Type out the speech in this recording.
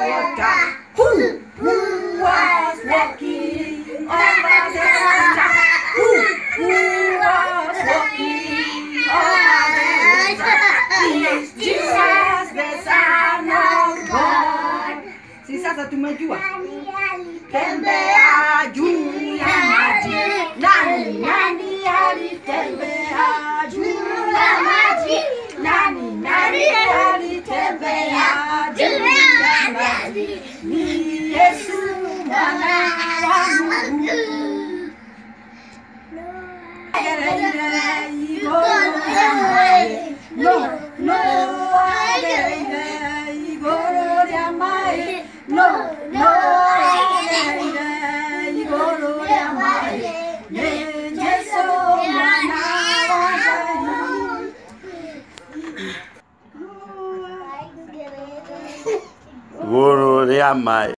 water. Who, who was walking over the water? Who, who was walking over the water? Is Jesus the Son of God. Si sasa tumejua tembea juu ya maji. Nani nani alitembea juu ya maji? Nani nani alitembea juu ya maji? Ni Yesu mwana wa Mungu. No, no, igoro ya mai. No, no, igoro ya mai. Ni Yesu mwana wa Mungu. Goro rĩa maĩ